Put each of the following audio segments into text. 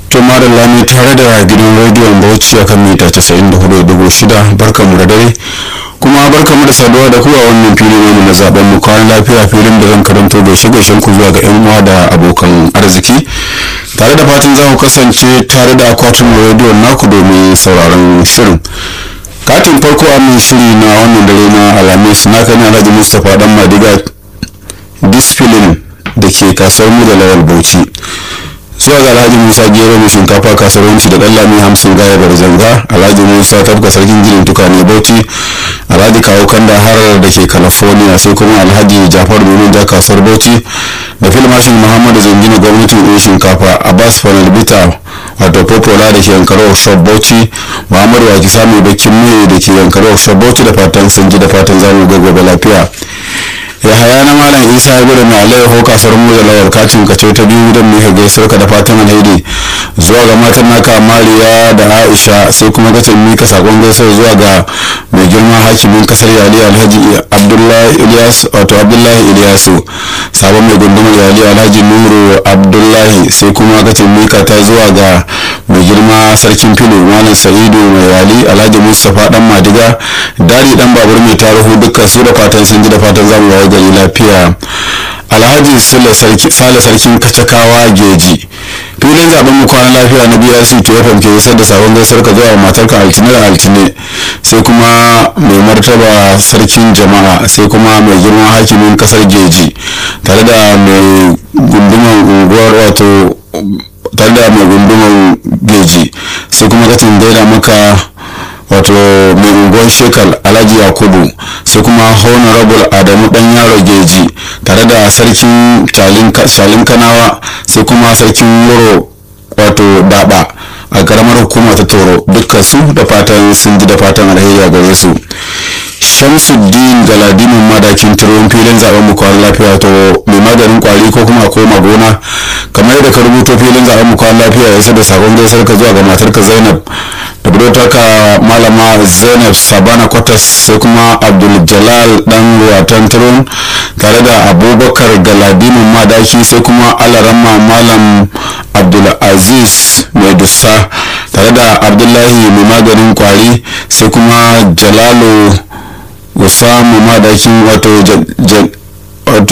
to madalla ne tare da gidan rediyon bauchi a kan mita 94.6 barkanmu da dare kuma barkanmu da saduwa da ku a wannan fili wani na zaben mu kawai lafiya filin da zan karanto gaishe gaishen ku zuwa ga yan uwa da abokan arziki tare da fatan za ku kasance tare da akwatin rediyon naku domin sauraron shirin katin farko a mai shiri na wannan dare na alhamis na kan alhaji mustapha dan madiga disfilin da ke kasuwar mu da lawal bauchi zuwa ga alhaji musa gero mai shinkafa kasuwanci da dan lami hamsin gaya barzanga alhaji musa tafka sarkin ginin tukane bauchi alhaji kawo kanda harar da ke california sai kuma alhaji jafar domin da kasuwar bauchi da filmashin muhammadu zangina gwamnatin ɗin shinkafa abbas fanalbita wato popola da ke yankara workshop bauchi muhammadu waki sami bakin mai da ke yankara workshop bauchi da fatan sun ji da fatan zamu ga gobe lafiya ya haya na malam isa ya gudu mai alayyaho kasuwar mu da lawar katin kace ta biyu don mai gaisar ka da fatan alheri zuwa ga matan naka mariya da aisha sai kuma kace mika sakon gaisar zuwa ga mai girma hakimin kasar yali alhaji abdullahi ilyas wato abdullahi ilyasu sabon mai gundumar yali alhaji nuru abdullahi sai kuma kace mika ta zuwa ga mai girma sarkin filo malam sa'idu mai yali alhaji mustapha dan madiga dari dan babur mai tarihu dukkan su da fatan sun ji da fatan zamu waye gari lafiya alhaji sale sarkin kacakawa geji filin zaben mu kwana lafiya na brc to fm ke isar da sabon gaisar ka zuwa matarka altine da altine sai kuma mai martaba sarkin jama'a sai kuma mai girman hakimin kasar geji tare da mai gunduman unguwar wato tare da mai gunduman geji sai kuma katin gaida maka wato mai unguwar shekal alhaji yakubu sai kuma honorable adamu dan yaro geji tare da sarkin shalin kanawa sai kuma sarkin wuro wato daba a karamar hukuma ta toro dukkan su da fatan sun ji da fatan alheri a gare su shamsuddin galadimin madakin turon filin zaben mu kwan lafiya to mai maganin kwari ko kuma koma gona kamar yadda ka rubuto filin zaben mu kwan lafiya ya da sakon gaisar ka zuwa ga matarka zainab da budurtarka malama zainab sabana kwatas sai kuma abdul jalal dan watan turon tare da abubakar galadimin madaki sai kuma alaramma malam abdul aziz mai dussa tare da abdullahi mai maganin kwari sai kuma jalalu usamu madakin wato wato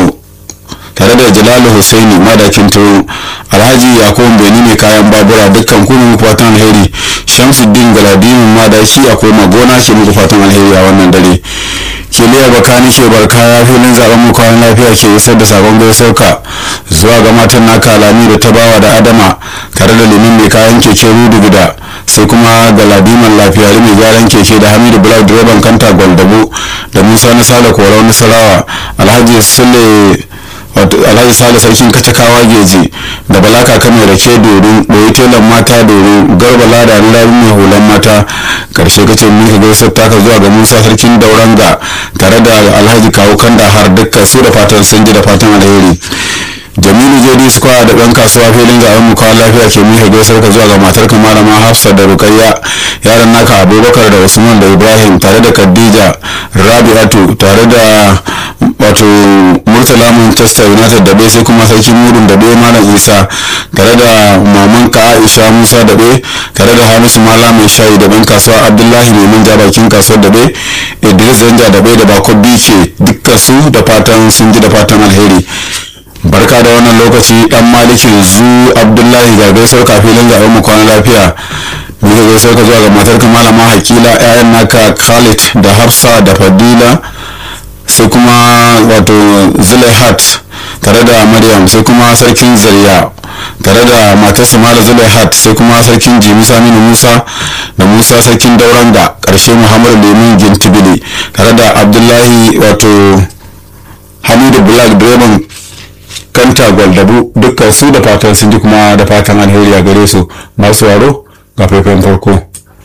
tare da jalalu husaini madakin turo alhaji yakubu beni mai kayan babura dukkan kunin fatan alheri shamsuddin galadimin madaki a koma gona ke muku fatan alheri a wannan dare kiliya bakani ke barka ya filin zaben mu kayan lafiya ke isar da sabon gaisauka zuwa ga matan naka alami da tabawa da adama tare da limin mai kayan keke rudu gida sai kuma galadiman lafiyari mai gyaran keke da hamidu bulak direban kanta gwaldabo da musa na sale korau nasarawa alhaji sule alhaji sale sarkin kacakawa geji da balaka kano da ke dorin boye telan mata dorin garba lada na rabi mai hulan mata karshe kace mika gaisar taka zuwa ga musa sarkin dauranga tare da alhaji kawo kanda har dukkan su da fatan sun ji da fatan alheri jamilu jd square da ɗan kasuwa filin zaben mu kawo lafiya ke mika gaisar ka zuwa ga matar ka malama hafsa da rukayya yaran naka abubakar da usman da ibrahim tare da khadija rabi'atu tare da wato murtala manchester united da bai sai kuma sarki murun da bai malam isa tare da maman ka aisha musa da bai tare da hamisu mala mai shayi da ɗan kasuwa abdullahi mai manja bakin kasuwar da bai idris zanja da bai da bakon bike dukkan su da fatan sun ji da fatan alheri barka da wannan lokaci dan malikin zu abdullahi ga gaisar kafilin zaben mu kwana lafiya muka gaisar ka zuwa ga matar ka malama hakila ƴaƴan naka khalid da hafsa da fadila sai kuma wato zulaihat tare da maryam sai kuma sarkin zariya tare da matarsa mala zulaihat sai kuma sarkin jimi saminu musa da musa sarkin dauranga karshe muhammadu lemun gintibili tare da abdullahi wato hamidu black direban kanta gwaldabu dukkan su da fatan sun ji kuma da fatan alheri a gare su masu waro ga faifan farko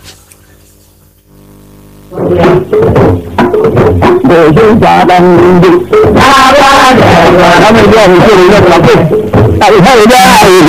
Bojin faɗan duk, na ba da yawa na mai yawan shirin ya kafu, alfai da aiki